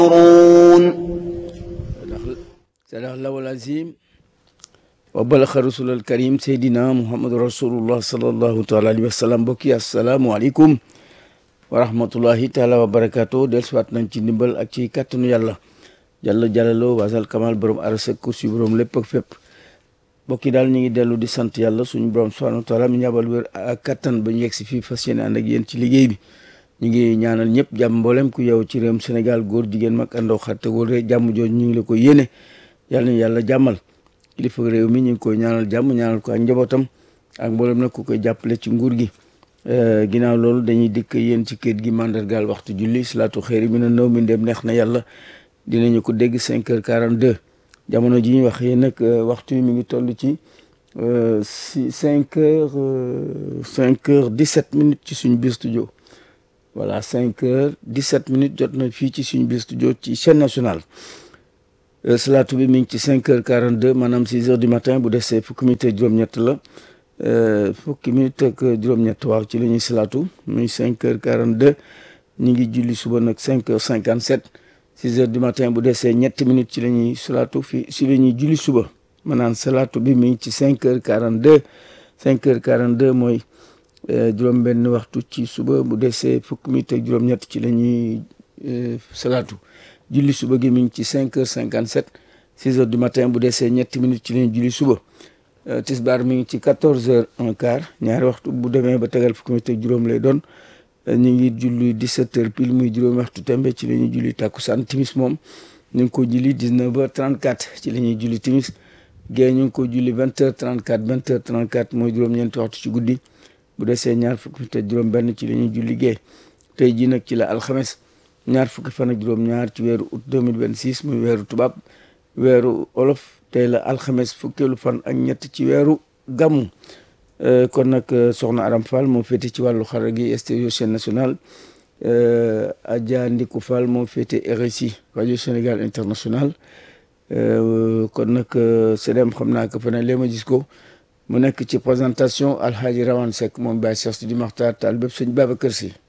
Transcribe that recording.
sadax lawal azim wa balaxa rasul al karim seydina muhammadu rasulullah salallahu taala alihi wa sallam mbokki asalaamualeykum wa rahmatullahi taala wa barakaatu del siwaat nañ ci ndimbal ak ci kàttanu yàlla jàlla jàllaloo wasal kamal borom arasa kursi borom lépp ak fépp mbokki daal ñu ngi dellu di sant yàlla suñu borom subhanahu wa taala mi ñabal wér ak kattan ba ñu yegg si fii fas yéene ànd ak yéen ci liggéey bi ñu ngi ñaanal ñëpp jàmm mboolem ku yow ci réewum Sénégal góor jigéen mag àndoo xarte wóore jàmm jooju ñu ngi la ko yéene yàlla na yàlla jàmmal kilifa réew mi ñu ngi koy ñaanal jàmm ñaanal ko ak njabootam ak mboolem nag ku koy jàppale ci nguur gi ginnaaw loolu dañuy dikk yéen ci kër gi mandargaal waxtu julli salaatu xëyri mi na naw mi ndem neex na yàlla dinañu ko dégg cinq heures quarante deux jamono ji ñuy wax yéen nag waxtu yi mi ngi toll ci si cinq heures cinq heures dix sept minutes ci suñu biir studio voilà cinq heures dix sept minutes jot na fii ci suñu biir studio ci chaîne nationale salaatu bi mi ngi ci cinq heures quarante deux maanaam six heures du matin bu desee fukki minute ak juróom-ñett la fukki minute ak juróom-ñett waaw ci la ñuy salaatu muy cinq heures quarante deux ñu ngi julli suba nag cinq heures cinquante sept six heures du matin bu desee ñetti minutes ci la ñuy salaatu fii si la ñuy julli suba maanaam salaatu bi mi ngi ci cinq heures quarante deux cinq heures quarante deux mooy juróom benn waxtu ci suba bu desee fukki minute ak juróom-ñett ci la ñuy salaatu julli suba gi mi ngi ci cinq heures cinquante sept six heures du matin bu desee ñetti minutes ci la ñuy julli suba tisbaar mi ngi ci quatorze heures un quart ñaari waxtu bu demee ba tegal fukki minute ak juróom lay doon ñu ngi julli dix-sept heures pile muy juróomi waxtu tembe ci la ñuy julli takkusaan timis moom ñu ngi ko julli dix-neuf heures trente-quatre ci la ñuy julli timis gée ñu ngi ko julli vingt heures trente-quatre vingt heures trente-quatre mooy juróom-ñeenti waxtu ci guddi bu desee ñaar fukki minute ak juróom benn ci la ñuy julli gée tey jii nag ci la alxames ñaar fukki fan ak juróom ñaar ci weeru août 2026 muy weeru tubaab weeru olof tey la alxames fukkeelu fan ak ñett ci weeru gàmmu kon nag soxna Aram Fall moo féete ci wàllu xarala gi stéréo chaîne nationale Adja Ndiku Fall moo féete RSI rajo Sénégal international kon nag sedem xam naa ko fa ne lee ma gis ko mu nekk ci présentation alhaaji Rawane Seck moom Baye Cheikh Sidi Makhtar Tall bépp sëñ Babacar Si